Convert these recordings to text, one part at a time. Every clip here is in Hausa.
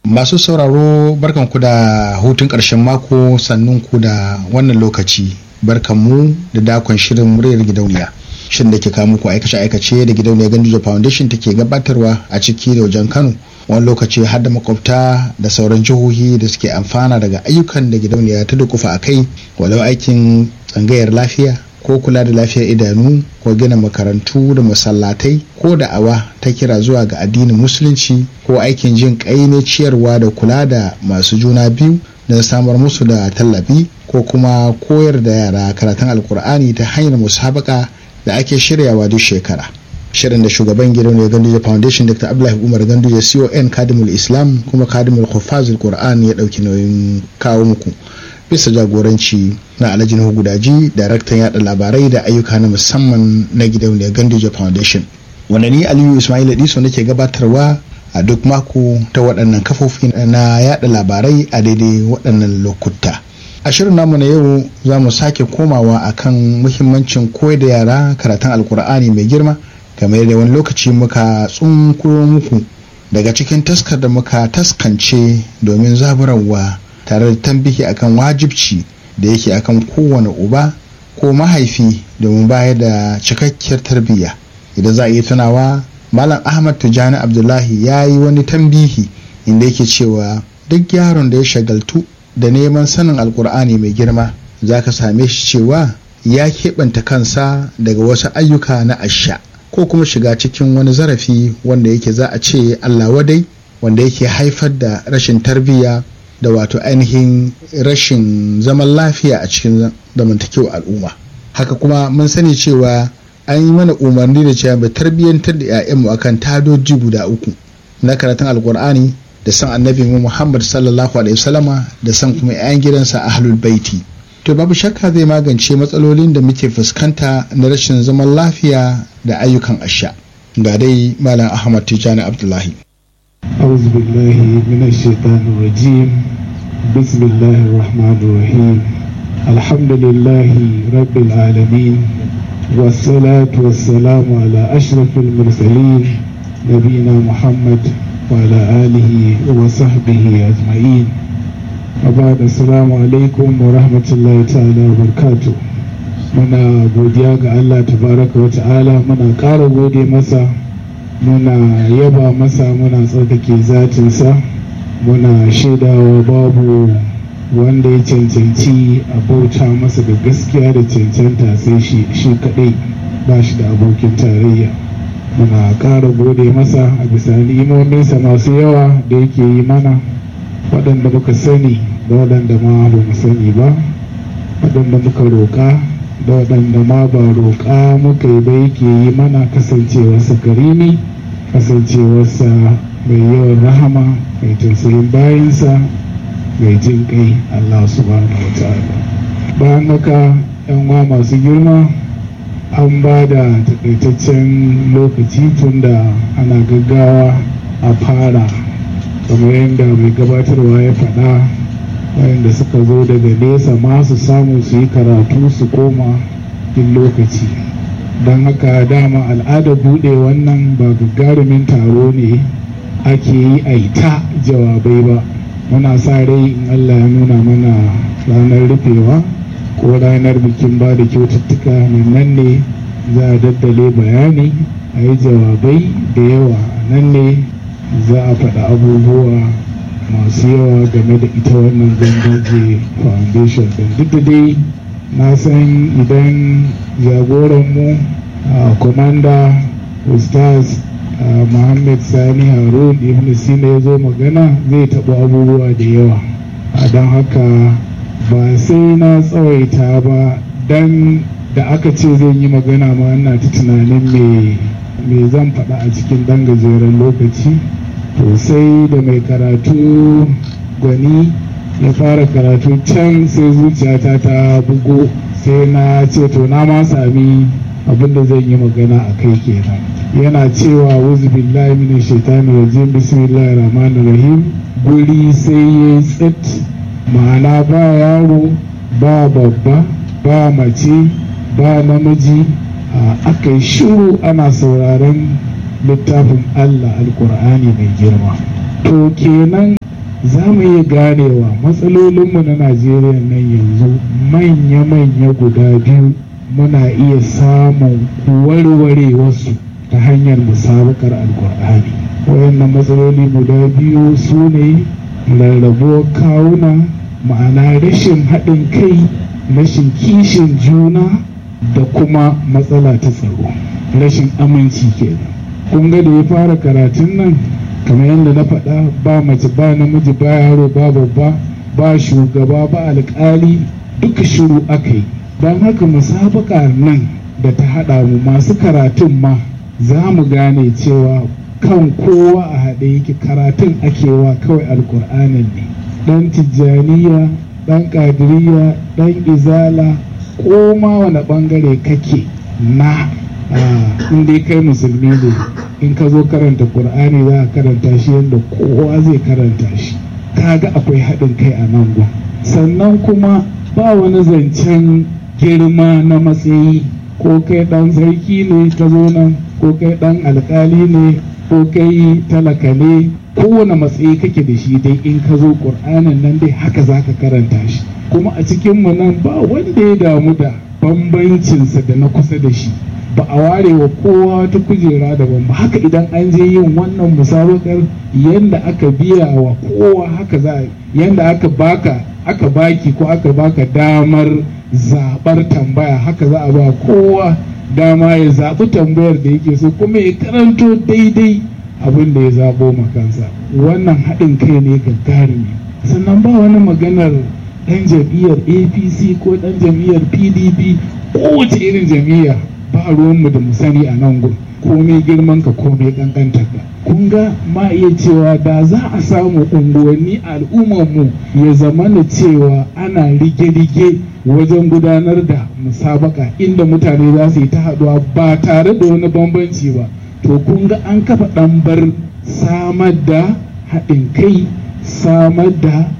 Masu sauraro barkanku da hutun ƙarshen mako sannun ku da wannan lokaci barkanmu da dakon shirin muryar gidauniya. Shin da ke kawo muku aikace-aikace da gidauniyar Ganduja Foundation take gabatarwa a ciki da wajen Kano wani lokaci har da makwabta da sauran jihohi da suke amfana daga ayyukan da gidauniya ta dukufa a kai walau aikin tsangayar lafiya ko kula da lafiyar idanu ko gina makarantu da masallatai ko da'awa ta kira zuwa ga addinin musulunci ko aikin jin kai ne ciyarwa da kula da masu juna biyu don samar musu da tallafi ko kuma koyar da yara karatun alkur'ani ta hanyar musabaka da ake shiryawa duk shekara shirin da shugaban gidan ne ganduje foundation dr abdullahi umar ganduje con kadimul islam kuma kadimul hufazul qur'an ya dauki nauyin kawo muku bisa jagoranci na alhaji nuhu gudaji daraktan yada labarai da ayyuka na musamman na gidauniyar ganduje foundation wanda ni aliyu ismail diso nake gabatarwa a duk mako ta waɗannan kafofi na yada labarai a daidai waɗannan lokuta a shirin namu na yau za mu sake komawa akan muhimmancin koyar da yara karatun alkur'ani mai girma kamar da wani lokaci muka tsunkuro muku daga cikin taskar da muka taskance domin zaburarwa tare da tambihi akan wajibci da yake akan kowane uba ko mahaifi domin bayar da cikakkiyar tarbiyya idan za a iya tunawa malam ahmad tijjani abdullahi ya yi wani tambihi inda yake cewa duk yaron da ya shagaltu da neman sanin alkur'ani mai girma za ka same shi cewa ya keɓanta kansa daga wasu ayyuka na asha ko kuma shiga cikin wani zarafi wanda yake za a ce allah wadai wanda yake haifar da rashin tarbiyya da wato ainihin rashin zaman lafiya a cikin zamantakewa al'umma haka kuma mun sani cewa an yi mana umarni da cewa mai tarbiyyantar da 'ya'yanmu akan tadoji guda uku na karatun alkur'ani da san annabi muhammad sallallahu alaihi wasallama da san kuma 'ya'yan gidansa ahlul baiti to babu shakka zai magance matsalolin da muke fuskanta na rashin zaman lafiya da ayyukan asha ga dai malam ahmad tijani abdullahi أعوذ بالله من الشيطان الرجيم بسم الله الرحمن الرحيم الحمد لله رب العالمين والصلاة والسلام على أشرف المرسلين نبينا محمد وعلى آله وصحبه أجمعين وبعد السلام عليكم ورحمة الله تعالى وبركاته muna godiya ga Allah tabaraka wa ta'ala muna ƙara gode masa muna yaba masa muna tsarkake zatinsa muna shaidawa babu wanda ya cancanci a bauta masa da gaskiya da cancanta sai shi shi kadai ba shi da abokin tarayya muna ƙara gode masa a bisa ni'imominsa masu yawa da yake yi mana waɗanda muka sani da waɗanda ma ba mu sani ba waɗanda muka roƙa da waɗanda ma ba roƙa muka yi ba yake yi mana kasancewarsa karimi kasancewarsa mai yawan rahama mai tausayin bayansa mai jin kai Allah subhanahu wa ta'ala bayan haka yan uwa masu girma an ba da takaitaccen lokaci tun da ana gaggawa a fara kamar yadda mai gabatarwa ya faɗa wayanda suka zo daga nesa ma su samu su yi karatu su koma in lokaci don haka dama al'ada buɗe wannan ba gagarumin taro ne ake yi a ta jawabai ba muna sa rai in allah ya nuna mana ranar rufewa ko ranar bikin ba da kyaututtuka nan ne za a daddale bayani a yi jawabai da yawa nan ne za a faɗa abubuwa masu yawa game da ita wannan gangaje foundation din duk da dai na san idan jagoranmu a komanda ustaz muhammad sani harun ibn sina ya zo magana zai taɓa abubuwa da yawa a don haka ba sai na tsawaita ba don da aka ce zan yi magana ma ina ta tunanin me zan faɗa a cikin ɗan gajeren lokaci to sai da mai karatu gwani ya fara karatu can sai zuciyata ta bugo sai na ce to na ma sami abin da zan yi magana a kai kenan yana cewa wuzu billahi min shaitani rajim bismillahir rahmanir rahim guri sai ya tsit ma'ana ba yaro ba babba ba mace ba namiji aka yi shiru ana sauraron littafin Allah alkur'ani mai girma to kenan za mu iya ganewa matsalolinmu na najeriya nan yanzu manya-manya guda biyu muna iya samun warware wasu ta hanyar musabakar alkur'ani wayannan matsaloli guda biyu su ne rarrabuwar kawuna ma'ana rashin haɗin kai rashin kishin juna da kuma matsala ta tsaro rashin aminci kenan kun ga da ya fara karatun nan kamar yadda na faɗa ba mace ba namiji ba yaro ba babba ba shugaba ba alƙali duka shiru aka yi don haka musabaka nan da ta haɗa mu masu karatun ma za mu gane cewa kan kowa a haɗe yake karatun akewa kawai alkur'anin ne ɗan tijjaniya ɗan ƙadiriya ɗan izala ko ma wani ɓangare kake na in dai kai musulmi ne in ka zo karanta ƙur'ani za a karanta shi yadda kowa zai karanta shi kaga akwai haɗin kai a nan gun sannan kuma ba wani zancen girma na matsayi ko kai ɗan sarki ne ka zo nan ko kai ɗan alkali ne ko kai talaka ne kowane matsayi kake da shi dai in ka zo ƙur'anin nan dai haka za ka karanta shi kuma a cikinmu nan ba wanda ya damu da bambancinsa da na kusa da shi ba a ware wa kowa wata kujera daban ba haka idan an je yin wannan musabakar yadda aka biya wa kowa haka za a yadda aka baka aka baki ko aka baka damar zaɓar tambaya haka za a ba kowa dama ya zaɓi tambayar da yake so kuma ya karanto daidai abin da ya zaɓo makansa wannan haɗin kai ne gagarumi sannan ba wani maganar ɗan jam'iyyar apc ko ɗan jam'iyyar pdp kowace irin jam'iyya ba ruwanmu da mu sani a nan gun komai girman ka komai kankantar ka kun ga ma iya cewa da za a samu unguwanni al'ummarmu ya zama na cewa ana rige-rige wajen gudanar da musabaka inda mutane za su yi ta haɗuwa ba tare da wani bambanci ba to kun ga an kafa ɗambar samar da haɗin kai samar da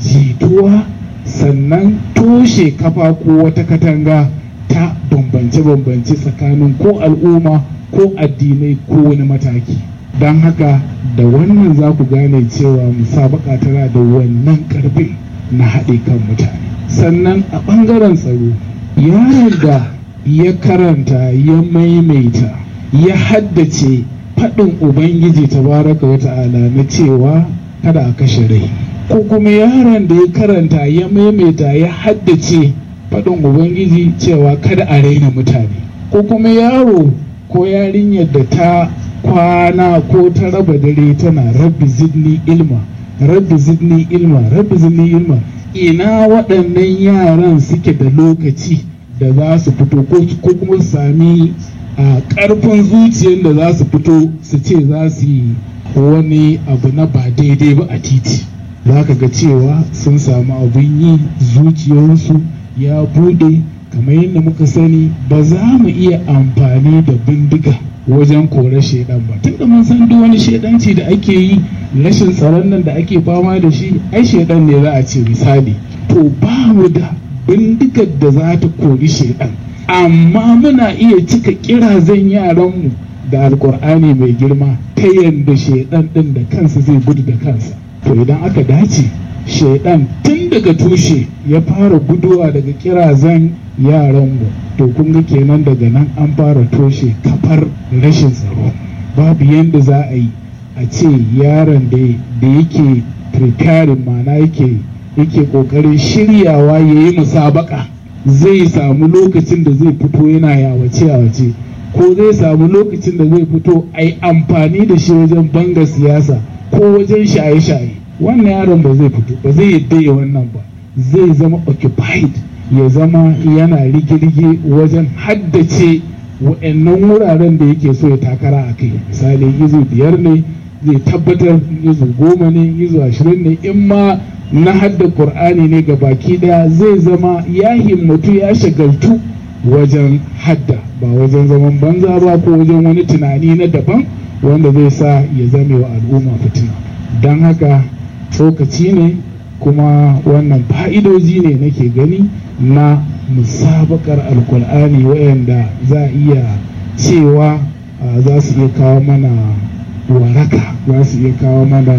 jituwa sannan toshe kafa ko wata katanga ta bambance-bambance tsakanin ko al'umma ko addinai ko wani mataki don haka da wannan za ku gane cewa musabaka tana da wannan karfin na haɗe kan mutane sannan a ɓangaren tsaro yaron da ya karanta ya maimaita ya haddace faɗin ubangiji tabaraka wa ta'ala na cewa kada a kashe rai ko kuma yaron da ya karanta ya maimaita ya haddace faɗin ubangiji cewa kada a raina mutane ko kuma yaro ko yarinyar da ta kwana ko ta raba dare tana rabbi zidni ilma rabbi zidni ilma rabbi zidni ilma ina waɗannan yaran suke da lokaci da za su fito ko kuma su sami a ƙarfin zuciyar da za su fito su ce za su yi wani abu na ba daidai ba a titi za ka ga cewa sun samu abin yi zuciyarsu ya bude kamar yadda muka sani ba za mu iya amfani da bindiga wajen kore shaidan ba tunda mun san duk wani shaidanci da ake yi rashin tsaron nan da ake fama da shi ai shaidan ne za a ce misali to ba mu da bindigar da za ta kori shaidan amma muna iya cika kirazan yaranmu da alkur'ani mai girma ta yadda shaidan din da kansa zai gudu da kansa to idan aka dace shaidan tun daga tushe ya fara guduwa daga kirazan yaranmu to kun ga kenan daga nan an fara toshe kafar rashin tsaro babu yadda za a yi a ce yaron da yake preparing mana yake yake kokarin shiryawa ya yi musabaka zai samu lokacin da zai fito yana yawace yawace ko zai samu lokacin da zai fito a yi amfani da shi wajen banga siyasa ko wajen shaye-shaye wannan yaron ba zai fito ba zai yadda ya wannan ba zai zama occupied ya zama yana rige-rige wajen haddace wa'annan wuraren da yake so ya takara a kai misali izu biyar ne zai tabbatar izu goma ne izu ashirin ne in ma na hadda qur'ani ne ga baki daya zai zama ya himmatu ya shagaltu wajen hadda ba wajen zaman banza ba ko wajen wani tunani na daban wanda zai sa ya zame wa al'umma fitina don haka tsokaci ne kuma wannan fa'idoji ne nake gani na musabakar alkur'ani wayanda za a iya cewa za su iya kawo mana waraka za su iya kawo mana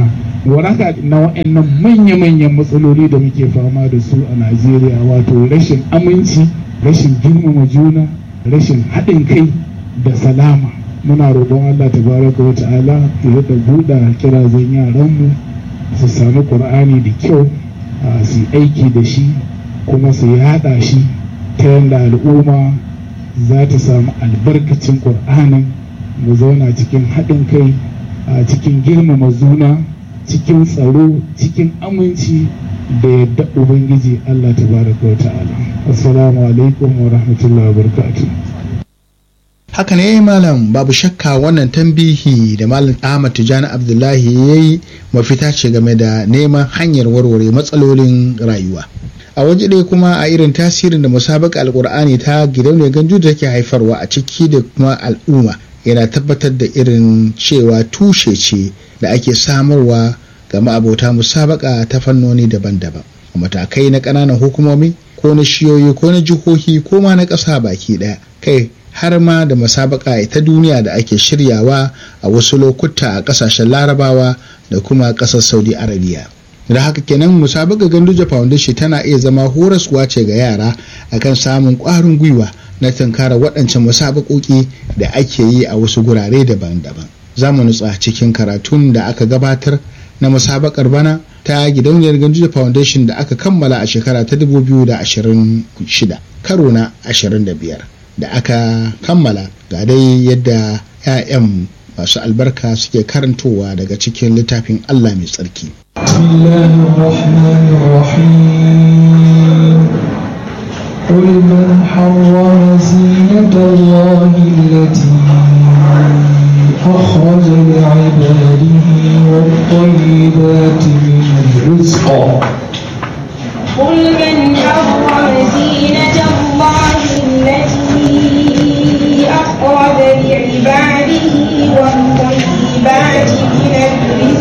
waraka na waɗannan manya-manyan matsaloli da muke fama da su a najeriya wato rashin aminci rashin girmama juna rashin haɗin kai da salama muna roƙon allah tabaraka wa ta'ala ya da buɗa kirazan yaranmu su sami ƙur'ani da kyau su yi aiki da shi kuma su yaɗa shi ta yadda al'umma za ta samu albarkacin ƙur'anin mu zauna cikin haɗin kai a cikin girmama juna cikin tsaro cikin aminci da yadda ubangiji allah tabaraka wa ta'ala assalamu alaikum wa rahmatullahi wa barakatuh haka ne malam babu shakka wannan tambihi da malam ahmad tijani abdullahi ya yi mafita ce game da neman hanyar warware matsalolin rayuwa a waje ɗaya kuma a irin tasirin da musabaka alkur'ani ta gidauniyar ganju da take haifarwa a ciki da kuma al'umma yana tabbatar da irin cewa tushe ce da ake samarwa ga ma'abota musabaka ta fannoni daban-daban matakai na ƙananan hukumomi ko na shiyoyi ko na jihohi ko ma na ƙasa baki ɗaya kai har ma da musabaka ta duniya da ake shiryawa a wasu lokuta a ƙasashen larabawa da kuma ƙasar saudi arabiya da haka kenan musabaka ganduja foundation tana iya zama horaswa ce ga yara akan samun ƙwarin gwiwa na tunkara waɗancan musabakoki da ake yi a wasu gurare daban-daban za mu nutsa cikin karatun da aka gabatar na musabakar bana ta gidauniyar ganduja foundation da aka kammala a shekara ta 2026 karo na 25 da aka kammala ga dai yadda 'ya'yan masu albarka suke karantowa daga cikin littafin Allah mai tsarki. قل من حرم زينة الله التي أخرج لعباده والطيبات من الرزق قل من حرم زينة